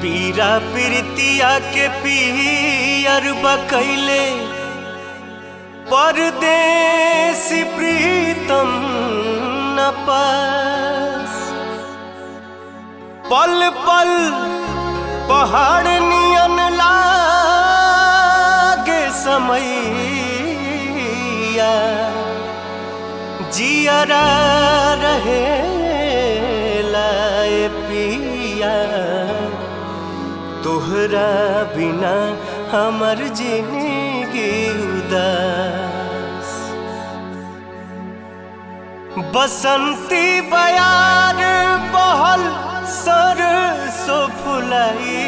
पीरा प्रीतिया के पियर बकैले परदेसी प्रीतम न पास पल पल पहाड़ नियन लागे समैया जियरा रहे लाए पिया तोहरा बिना हमर जिंदगी उदास बसंती बयार बहल सरसो फुलाई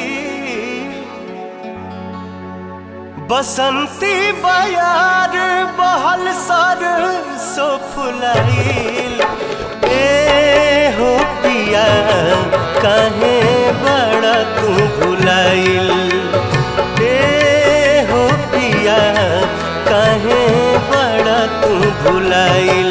बसंती बयार बहल सरसो फुलाइल ए हो पिया काहे बड़ा तू भुलाइल ए हो पिया काहे बड़ा तू भुलाइल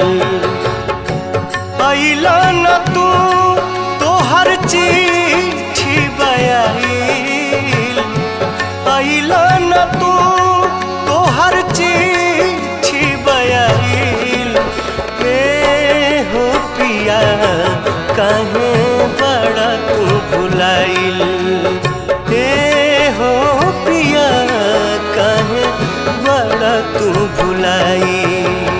अइला न तू तोहर चिट्ठी बयाइल अइला न तू तोहर चिट्ठी बयाइल ए हो पिया काहे बड़ा तू भुलाइल ए हो पिया काहे बड़ा तू भुलाइल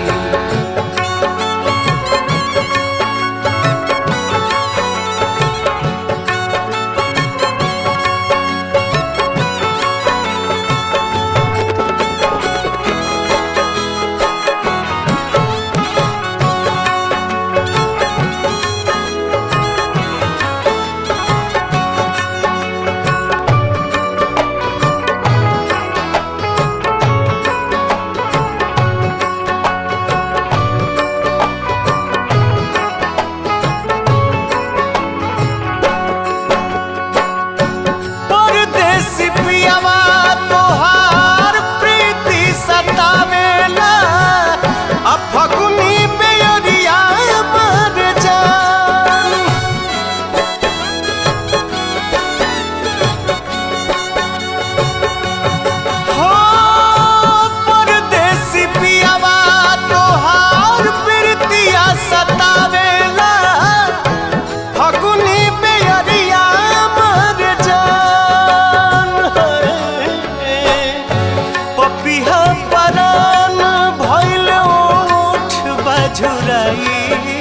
परदेसी पियावा तोहार प्रीति सतावेला आ फगुनी बेअरिया मर जान हो परदेसी पियावा तोहार प्रीतिया सतावेला फगुनी बेअरिया मर जान पपिहा परान भइल ओठ बजुराई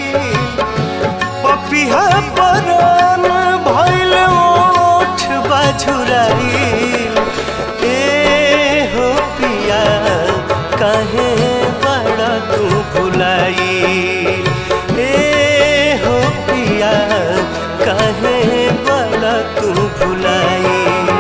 पपिहा परान भइल ओठ बजुराई ए हो पिया काहे बड़ा तू भुलाई ए हो पिया काहे बड़ा तू भुलाई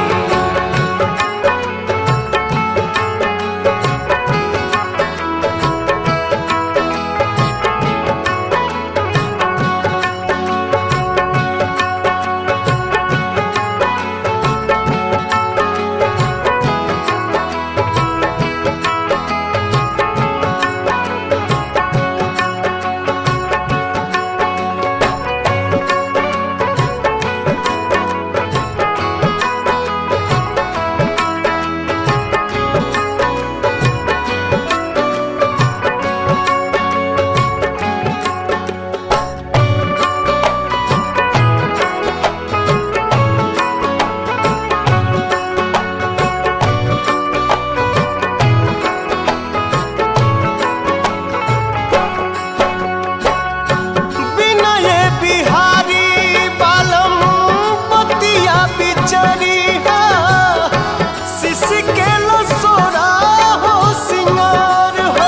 विनय बिहारी बालम पतिया बिचरिया शिश के लसोरा हो सिंगार हो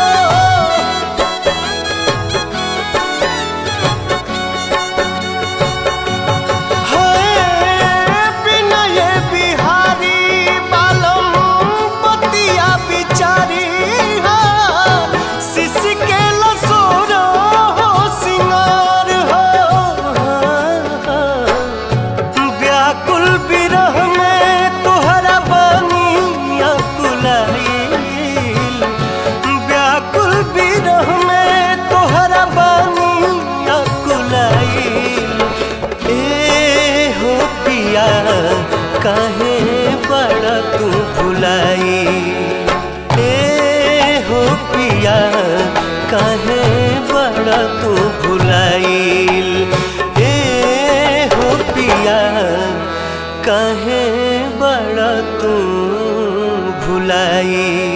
है विनय बिहारी बालम पतिया बिचरिया शिश के लसोरा हो सिंगार हो व्याकुल विरह में तोहरा बनिया कुलाइल व्याकुल विरह में तोहरा बनिया कुलाइल ए हो पिया काहे बड़ा तू भुलाई ए हो पिया काहे बड़ा तू भुलाइल ए हो पिया काहे बड़ा तू भुलाई